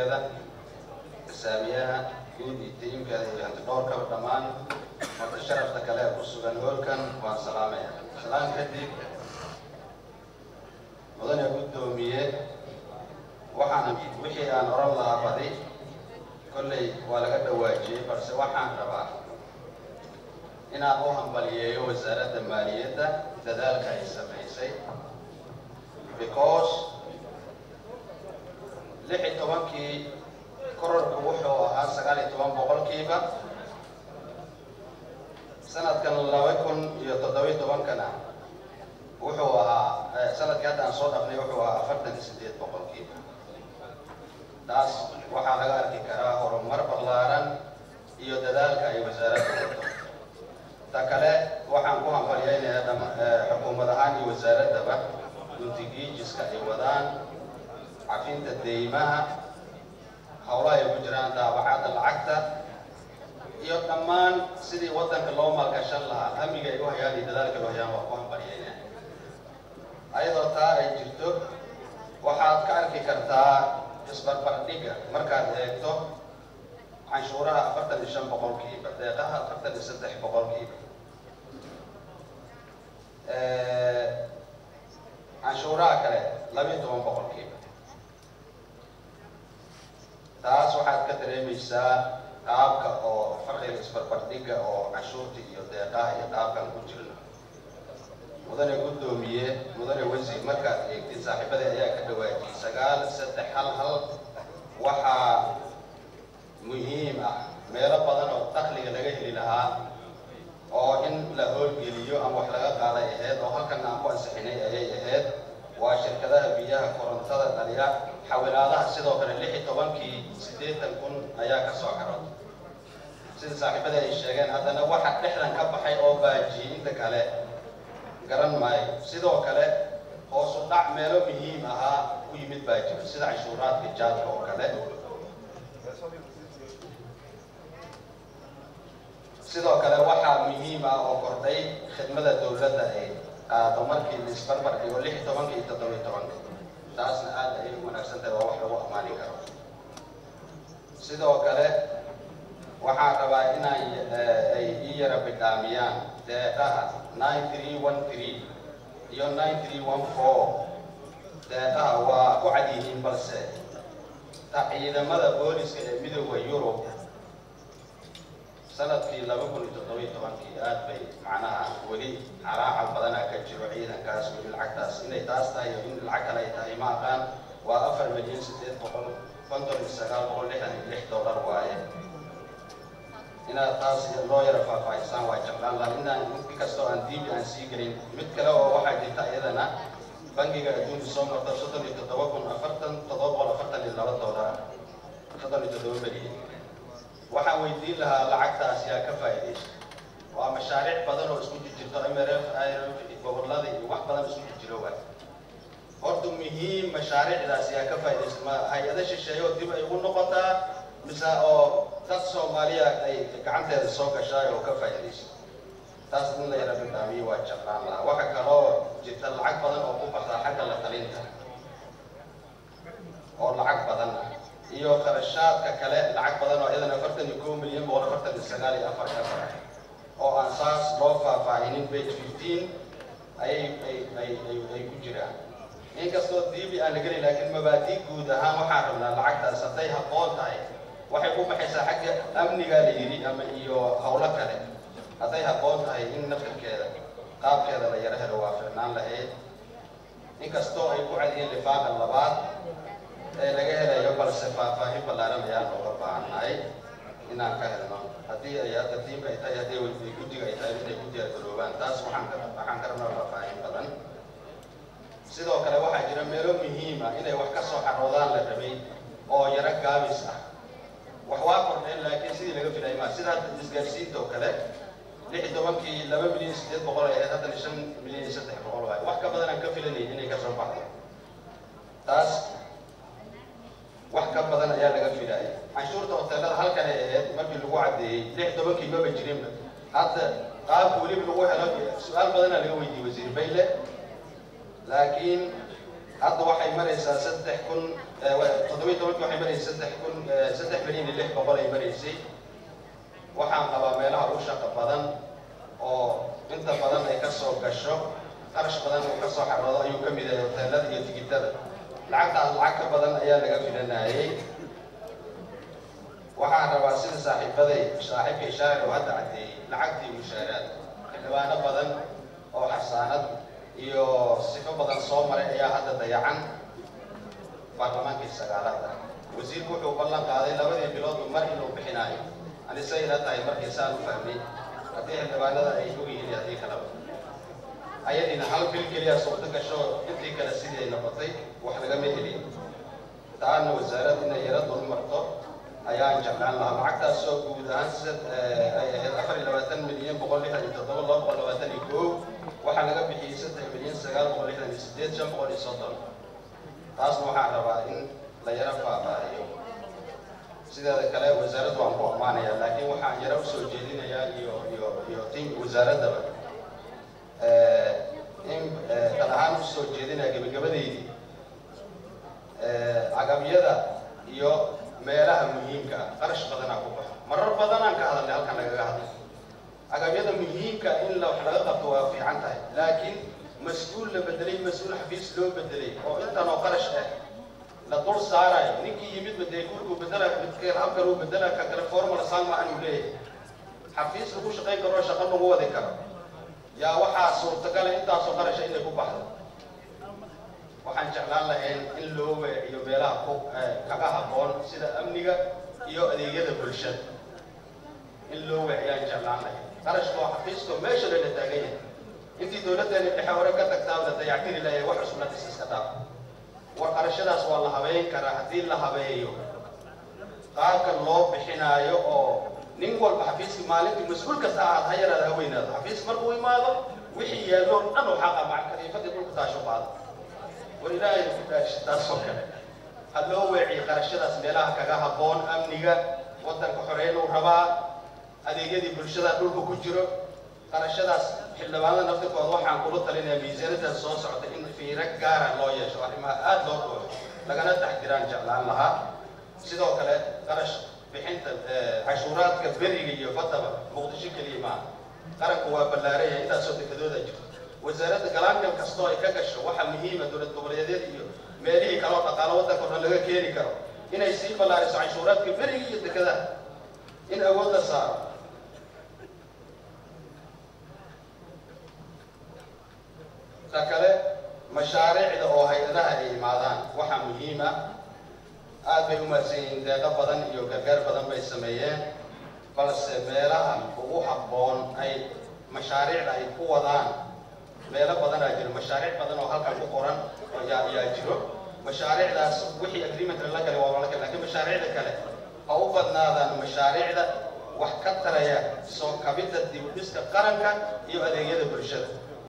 saamiyaha guud iyo tiimkeeda iyo antidhoorkaba dhammaan marka sharafta kale ee ku sugan hoolkan waan salaamaya salaan kadib mudane guddoomiye waxaan wixii aan oran lahaa badi kolley waa laga dhawaajiyey balse waxaan rabaa inaan u hambaliyeeyo wasaaradda maaliyadda dadaalka ay samaysay because lix iyo tobankii kororku wuxuu ahaa sagaal iyo toban boqolkiiba sanadkan laba kun iyo toddobiyo tobankana wuxuu ahaa sanadkii hadda aan soo dhafnay wuxuu ahaa afartan iyo sideed boqolkiiba taas waxaa laga arki karaa horumar ballaaran iyo dadaalka ay wasaaradda wado ta kale waxaan ku hambalyaynayaa dham xukuumad ahaan iyo wasaaraddaba guntigiijiska ay wadaan cafinta deymaha howlaha ay ku jiraan daabacadda lacagta iyo dhammaan sidii waddanka loo maalgashan lahaa amniga ay u hayaan iyo dadaalka ay u hayaan waa ku hambalyaynaya ayadoo taa ay jirto waxaad ka arki kartaa isbarbardhiga markaad eegto canshuuraha afartan iyo shan boqolkiiba deeqaha afartan iyo saddex boqolkiiba canshuuraha kale labiyo toban boqolkiiba taas waxaad ka dareemaysaa qaabka oo farqiga isbarbardhiga oo canshuurta iyo deeqaha iyo qaabkan ku jirno mudane guddoomiye mudane wasiir markaad eegtid saaxiibada ayaa ka dhawaajiyey sagaal saddex hal hal waxaa muhiim ah meelo badan oo dakhliga laga heli lahaa oo in la hoolgeliyo ama wax laga qaaday ahayd oo halkan aan ku ansixinay ayay ahayd waa shirkadaha biyaha korontada dhaliya xawilaadaha sidoo kale lix iyo tobankii siddeetan kun ayaa ka soo xarood sida saaxiibada ay sheegeen haddana waxa dhexdan ka baxay oo baajiyey inta kale garan maayo sidoo kale hoosu dhac meelo muhiim ahaa u yimid baa jiro sida canshuuraadka jaadka oo kale sidoo kale waxaa muhiim ah oo kordhay khidmada dowladda ay qaado markii la isbarbar dhigo lix iyo tobanka iyo toddoba iyo tobanka taasna aad ayay u wanaagsan tahay waa wax lagu ammaani karo sidoo kale waxaan rabaa inay ay ii yara bidhaamiyaan deeqaha nine three one three iyo nine three one four deeqaha waa ku cad yihiin balse ta ciidamada booliska ee midooda yurub sanadkii laba kun iyo toddoba iyo tobankii aad bay macnaha weli calaacal badanaa ka jiro ciidankaas weli lacagtaas inay taas tahay iyo in lacag kale ay tahay ma aqaan waa afar milyan siddeed boqol konton iyo sagaal boqol lixdan iyo lix dollar waaye inaad taas loo yara faahfaahisaan waa jeclaan laha inaan inkastoo aan diibi aan sii gelin mid kale oo waxaa jirta iyadana bangiga adduunka soo marta soddon iyo toddoba kun afartan toddoba boqol afartan iyo laba dollar soddon iyo toddoba milyan waxaan weydiin lahaa lacagtaas yaa ka faa'iidaysa waa mashaariic badan oo isku jirto mrf irf gobollada iyo wax badan isku jirjiro waa horta muhiim mashaariicdaas yaa ka faa'iidaysa ma hay-ado shisheeye oo dib ay ugu noqotaa mise oo dad soomaaliya ay gacanteeda soo gashaay oo ka faa'iidaysa taas in la yara bidhaamiyo waa jeclaan lahaa waxa kaloo jirta lacag badan oo ku baxda xagga la talinta oo lacag badan ah iyo kharashaadka kale lacag badan oo iyadana afartan iyo kow milyan boqol afartan iyo sagaal iyo afar afar oo aan saas loo faahfaahinin page fifteen ayay ay ay ay ay ku jiraan inkastoo diibi aan la gelin laakiin mabaadii guud ahaan waxaan rabnaa lacagtaas hadday habboon tahay waxay ku baxaysaa xagga amnigaa la yidhi ama iyo howlo kale hadday habboon tahay in naftarkeeda qaabkeeda la yaro helo waa ficnaan lahayd inkastoo ay ku cadiyeen lifaaqa labaad ee laga helayo balse faahfaahin ballaaran ayaan looga baahannahay inaan ka helno haddii ay hadda tiimka ay tahay haddii ay guddiga ay tahay inay ku diyaargaroobaan taas waxaan ka waxaan ka rabnaa faahfaahin badan sidoo kale waxaa jira meelo muhiima inay wax ka soo xaroodaan la rabay oo yaro gaabis ah wax waa kordheen laakiin sidii laga filay maa sida isgaarsiinta oo kale lix iyo tobankii laba milyan siddeed boqol ay ahayd haddana shan milyan iyo saddex boqol waay wax ka badan aan ka filanay inay ka soo baxdo taas wax ka badan ayaa laga filaaya canshuurta hoteelada halkan ay ahayd markii lagu caddeeyey lix tobankii maba jirinba hadda qaabka weliba lagu helo su-aal badanaa laga weydiiyey wasiir bayle laakiin hadda waxay maraysaa saddex kun toddobiyi tobankii waxay maraysa saddex kun saddex milyan iyo lix boqol ay maraysay waxaan qabaa meelaha u shaqo badan oo inta badan ay ka soo gasho qarash badan uu ka soo xaroodo ayuu ka mid yahay hoteelada iyo tigitada lacagtaas lacag ka badan ayaa laga filanayay waxaan rabaa sida saaxiibaday saaxiibkay shaacir oo hadda caddeeyey lacagtii mushaaraad xildhibaano badan oo xasaanad iyo sifo badan soo maray ayaa hadda dayacan baarlamaankii sagaalaad ah wasiirku wuxuu ballan qaaday labadii biloodba mar inuu bixinaayo anise ila tahay markii saan u fahmay haddii xildhibaanada ay og yihiin haddii kaleba ayadiina hal bil keliya suurto gasho intii kale sidii ay noqotay wax lagama helin taana wasaarad inay yaro dulmarto ayaan jeclaan lahaa lacagtaasoo guud ahaan sida ay ahayd afar iyo labaatan milyan boqol lixdan iyo toddoba laba boqol labaatan iyo koow waxaa laga bixiyey saddex milyan sagaal boqol lixdan iyo sideed shan boqol iyo soddon taasna waxaan rabaa in la yaro faahfaahiyo sideeda kale wasaaraddu waan ku ammaanayaa laakiin waxaan yaro usoo jeedinayaa iyo iyo iyo tim wasaaraddaba in dad ahaan usoo jeedinaya gebagabadeydii agabyada iyo meelaha muhiimka ah qarash badanaa ku baxo marar badanaan ka hadalnay halkan lagaga hadlay agabyada muhiimka in la wax laga qabto waa fiican tahay laakiin mas-uul la bedelay mas-uul xafiis loo bedelay oo intan oo qarash ah la dul saarayo ninkii yimid bedee guriguu bedela midkeen halkan uu bedela ka kale formula sangma anuu leeyahay xafiis lagu shaqayn karo shaqo lagu wadi karo yaa waxaa suurtagala intaasoo qarasha inay ku baxdo waxaan jeclaan lahayn in loo weeciyo meelaha ku kaga habboon sida amniga iyo adeegyada bulshada in loo weeciyaan jeclaan lahayn qarashka oo xafiiska meesha lala taagan yahay intii dowladdeena dhexe hore ka tagtaa la dayactiri lahayd wax cusub la dhis iska dhaaf war qarashadaas waa la habeyn karaa haddii la habeeyo qaabka loo bixinaayo oo nin walba xafiiskii maalintii mas-uul kasta ahaad ha yaraada ha weynaado xafiis markuu imaado wixii yaallo dhan oo xaqa macariifadii dhulku taasho qaado war ilaahay ku dhaashi taasoo kale ha loo weeciyo qarashadaas meelaha kaga habboon amniga waddanka xoreynuu rabaa adeegyadii bulshada dhulka ku jiro qarashadaas xildhibaanada naftirkooda waxaan kula talinayaa miisaanaddan soo socda in fiiro gaara loo yeesho arrimaha aada loo dhooyo lagana taxdiraan jeclaan lahaa sidoo kale qarash bixinta cashuuraadka beriga iyo baddaba muqdisho keliya maaha qaranku waa ballaaraya intaasoo dekadooda jirto wasaaradda galaangal kastoo ay ka gasho waxaa muhiima dowlad goboleedyada iyo meelihii kaloo dhaqaalo waddanka o dhan laga keeni karo inay sii ballaariso cashuuraadka beriga iyo dekadaha in awood la saaro ta kale mashaariicda oo hay-adaha ay imaadaan waxaa muhiim ah aad bay u mahadsan yihiin deeqo badan iyo gargaar badan bay sameeyeen balse meelaha ugu habboon ay mashaariicda ay ku wadaan meelo badanaa jiro mashaariic badan oo halkan ku qoran ayaa ayaa jiro mashaariicdaas wixii agreement la galay waa la galay lakiin mashaariicda kale ha u badnaadaan mashaariicda wax ka taraya soo kabidda dib u dhiska qaranka iyo adeegyada bulshada